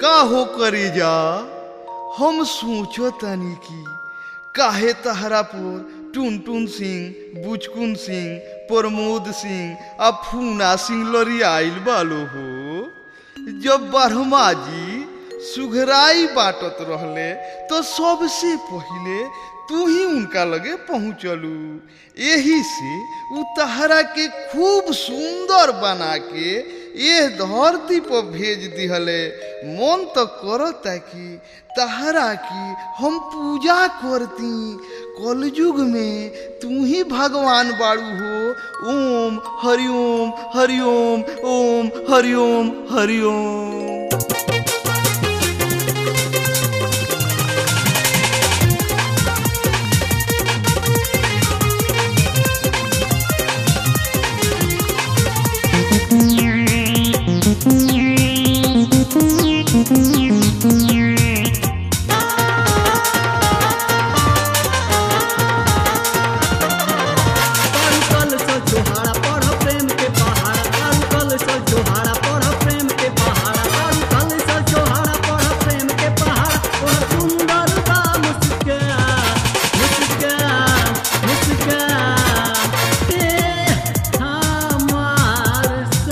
का हो करे जा हम सोचो तनी की काहे तहरा पर टुन टुन सिंह बुचकुन सिंह प्रमोद सिंह आ फूना सिंह लरियाइल बालो हो जब ब्रह्मा जी सुघराई बाटत रहले तो सबसे पहिले तू ही उनका लगे पहुँचलू यही से उ तहरा के खूब सुंदर बना के ये धरती पर भेज दिहले मन तो करता कि तहरा की हम पूजा करती कलयुग में तू ही भगवान बाड़ू हो ओम हरिओम हरिओम ओम हरिओम हरिओम कल सो जोहारा पढ़ प्रेम के पहाड़ा कल सो जोहारा पढ़ प्रेम के पहाड़ा कल सो जोहारा पढ़ प्रेम के पहाड़ा और सुंदर बा मुस्कान मुस्कान मुस्कान ते हमार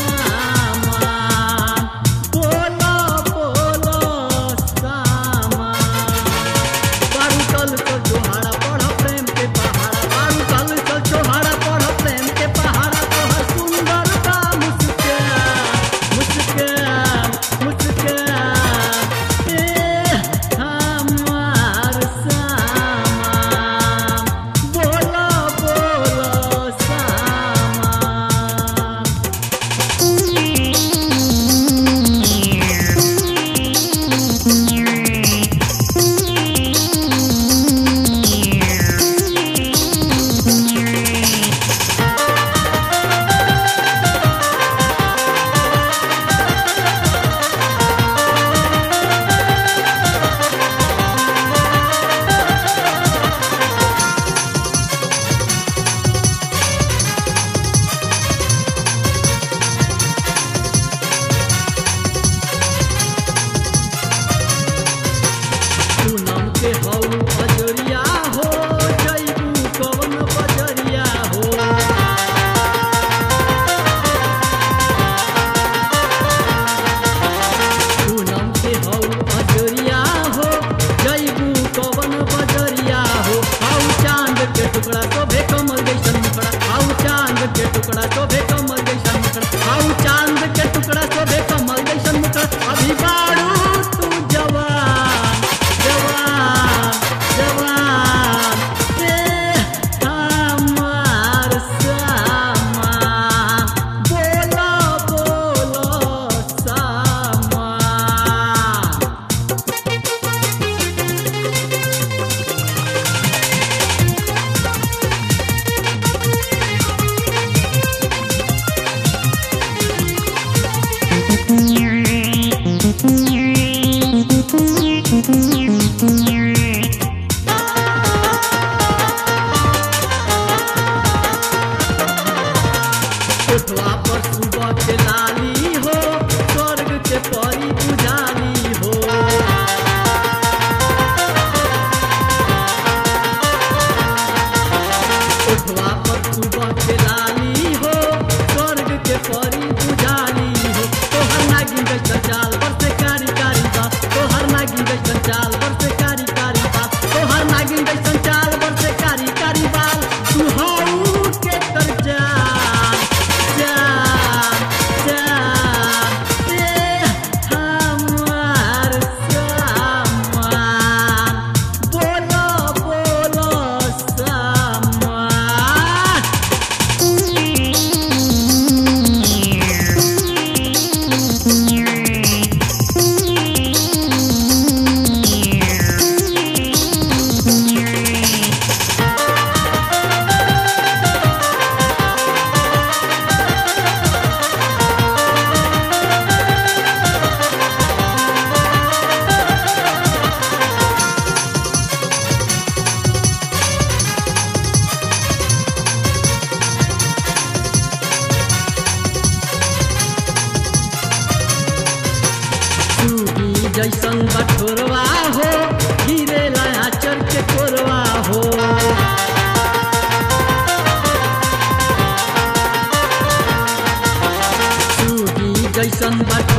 सामान बोलो बोलो सामान बारूकल तो जोहारा पढ़ प्रेम के पहाड़ा बारूकल तो जोहारा पढ़ प्रेम के पहाड़ा तोहर सुंदर बा मुस्कान मुस्कान मुस्कान ए हमार सामान बोलो बोलो सामान पूनम के हौ अजरिया हो जैबू कवन बजरिया हो पूनम के हौ अजरिया हो जैबू कवन बजरिया हो आउ चांद के टुकड़ा शोभे कमल जैसन मुखड़ा आउ चांद के टुकड़ा शोभे कमल जैसन मुखड़ा आउ चांद के टुकड़ा शोभे कमल जैसन मुखड़ा अभी बारू तू जवान जवान जवान ते हमार सामान बोलो बोलो सामान Thank you. जैसन बठोरवा हो गिरेला आचर के कोरवा हो सूगी जैसन बट